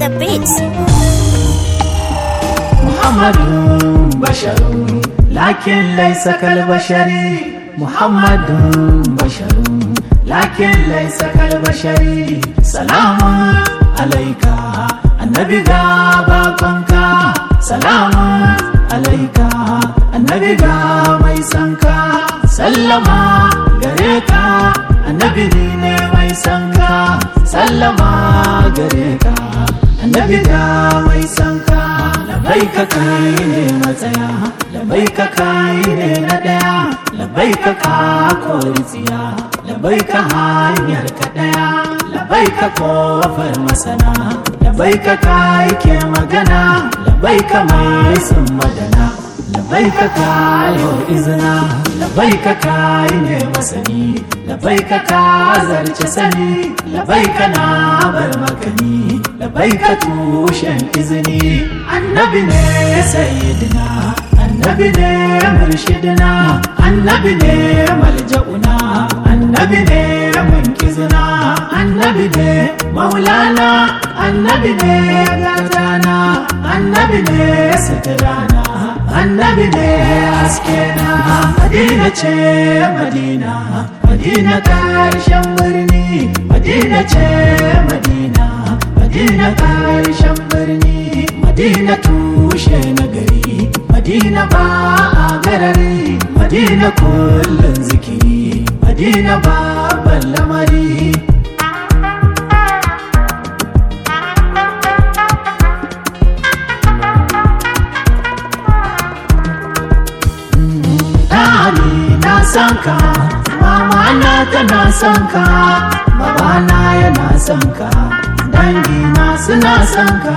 the beats. محمد بشر لكن ليس كالبشر محمد بشر لكن ليس كالبشر سلام عليك النبي غابكنك سلام عليك النبي غاميسنك سلم غريك النبي ne mai sanka sallama gare ka annabi ga mai sanka labai ka kai ne matsaya labai ka kai ne na daya labai ka ka kori tsiya labai ka hanyar ka daya labai ka kofar masana labai ka kai ke magana labai ka mai sun madana labai ka kayo izina labai ka kai ne masani labai ka ka zarce sani labai ka na bar makani labai ka tushen izini annabi ne sayyidina annabi ne murshidina annabi ne malja'una annabi ne munkizina annabi ne maulana annabi ne gatana annabi ne sitirana annabi ne haskena madina ce madina madina karshen birni madina ce madina madina karshen birni madina tushe na gari madina ba a garari madina kullum zikiri madina babban lamari Dani na san ka, mama na tana san ka, baba na yana san ka, dangi na suna san ka.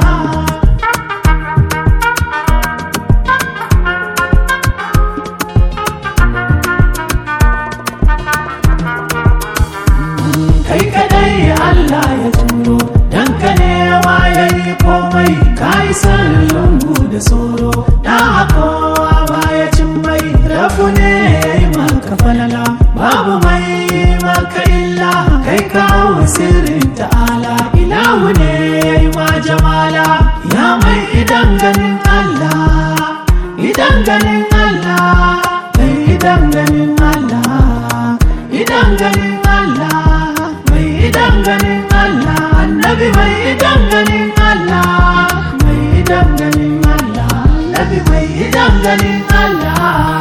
Kai kadai Allah ya turo, dan ka nema ya yi komai, ka yi san lungu da soro, da kowa baya cin mai rabu ne ya yi maka falala, babu mai maka illa, kai kawo sirrin ta'ala, ilahu ne ya yi ma jamala, ya mai idan ganin Allah, idan ganin Allah, mai idan ganin Allah, idan ganin Allah, mai idan ganin Allah, annabi mai idan ganin Allah, mai idan ganin Allah, annabi mai idan ganin Allah.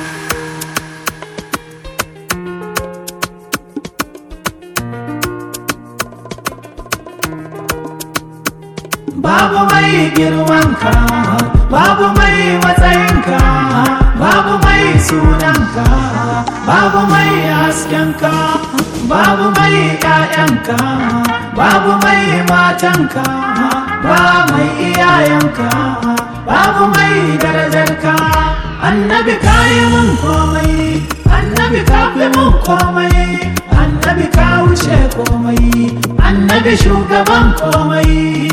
Babu mai girmanka, babu mai matsayinka, babu mai sunanka, babu mai haskenka, babu mai ƴaƴanka, babu mai matanka, ba mai iyayenka, babu mai darajarka. Annabi ka yi mun komai, annabi ka fi mun komai, annabi ka wuce komai, annabi shugaban komai.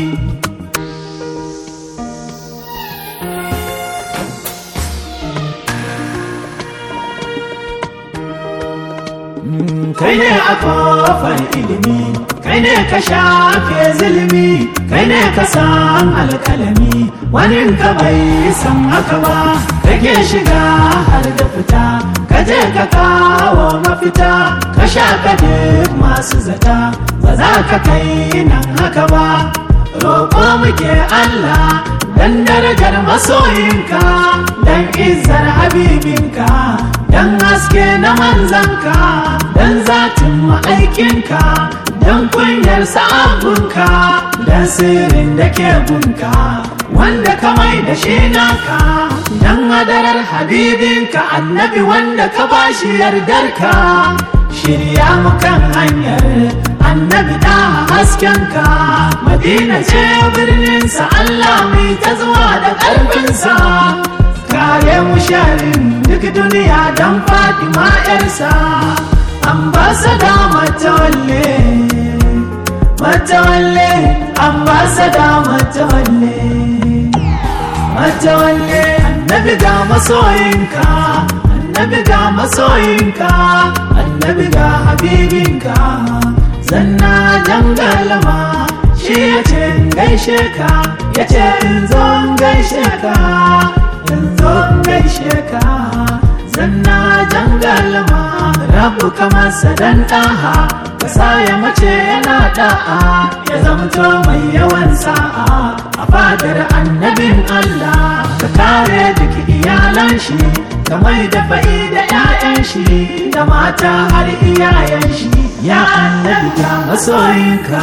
kai ne a kofar ilimi kai ne ka shafe zulumi kai ne ka san alkalami wani ka bai san haka ba kake shiga har da fita ka je ka kawo mafita ka shaka duk masu zata ba za ka kai nan haka ba roƙo muke Allah dan darajar masoyinka dan izzar habibinka dan haske na manzanka dan zatin ma'aikinka dan kunyar sa'abunka dan sirrin da ke gunka wanda ka mai da shi naka dan hadarar habibinka annabi wanda ka bashi yardarka shirya mu kan hanyar annabi da haskenka madina ce birninsa Allah mai ta zuwa da ƙarfinsa kare mu sharin duk duniya don fatima yarsa ambasada matawalle matawalle ambasada matawalle matawalle annabi ga masoyinka annabi ga masoyinka annabi ga habibinka zanna dangalama shi ya ce gaishe ka ya ce in zo in gaishe ka in zo in gaishe ka zanna jangalma rabu kamar sadan ɗaha kasa ya mace yana da'a ya zamto mai yawan sa'a a fadar annabin Allah ka kare duk iyalan shi ka mai da fa'i da 'ya'yan shi da mata har iyayen shi ya annabi ga masoyinka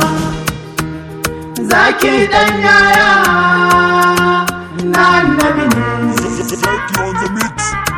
zaki dan yaya na annabi ne Zaki on the mix.